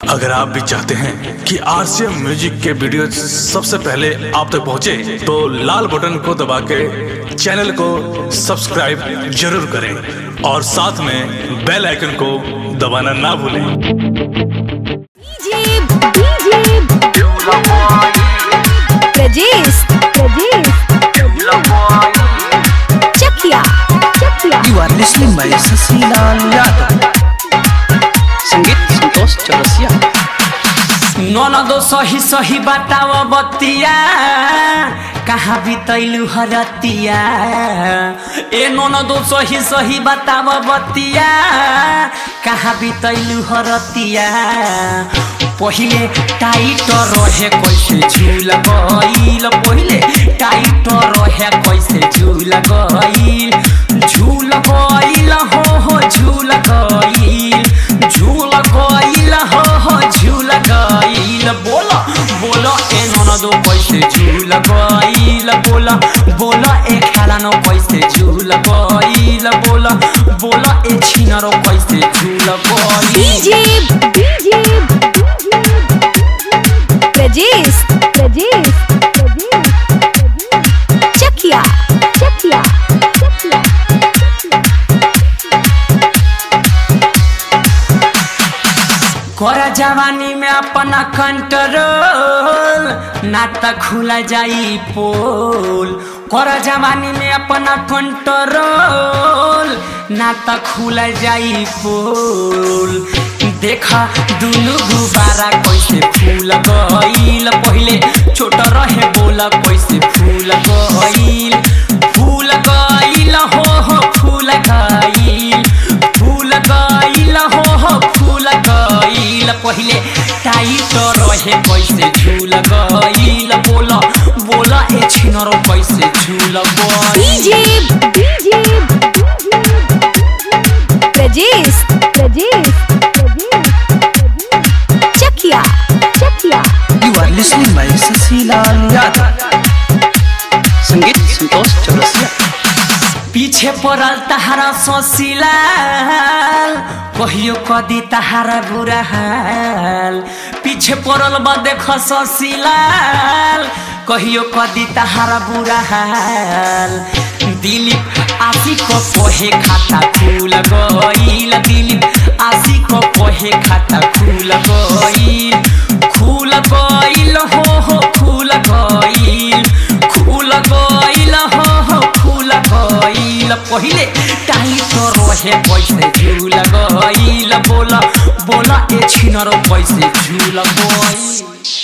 अगर आप भी चाहते हैं कि आरसीएम म्यूजिक के वीडियो सबसे पहले आप तक पहुंचे, तो लाल बटन को दबा के चैनल को सब्सक्राइब जरूर करें और साथ में बेल आइकन को दबाना ना भूलें DJ DJ Prajesh Prajesh Chakiya Chakiya You are listening by Sasilal Yadav. संगीत संतोष चौरसिया ननदो सही सही बताव बतिया कहाँ बितैलु हरतिया ए ननदो सही सही बताव बतिया कहाँ बितैलु हरतिया पहिले टाइट रहे कैसे झूल गईल पहिले टाइट रहे कैसे झूल गईल झूल गईल हो हो झूल गईल झूल गईल हो हो झूल गईल बोला बोला ए ननदो कैसे झूल गईल बोला बोला ए खेलानो कैसे झूल गईल बोला बोला ए छिनरो कैसे झूल गईल डीजे डीजे प्रजेश प्रजेश चकिया चकिया चकिया कर जवानी में अपना कंट्रोल ना त खुला जाई पोल कर जवानी में अपना कंट्रोल ना त खुला जाई पोल देखा दुनु गुबारा कैसे फूल गईल पहिले छोट रहे बोला कैसे फूल गईल फूल गईल हो हो फूल गईल फूल गईल हो हो फूल गईल पहिले टाइट रहे कैसे झूल गईल बोला बोला ए छिनरो कैसे झूल गईल DJ DJ Prajesh Prajesh Chakiya Chakiya You are listening by Sasilal Yadav. संगीत संतोष चौरसिया पीछे पड़ल तहारा सोसिलाल कहियो कदी तहारा बुरा हाल पीछे पड़ल बा देख सोसिलाल कहियो कदी तहारा बुरा हाल दिलीप आशी को पोहे खाता फूल गईल दिलीप आशी को पोहे खाता फूल गईल फूल गईल हो हो फूल गईल फूल गईल हो हो फूल गईल पहिले टाइट रहे पैसे झूल गईल बोला बोला ए छिनरो पैसे झूल गईल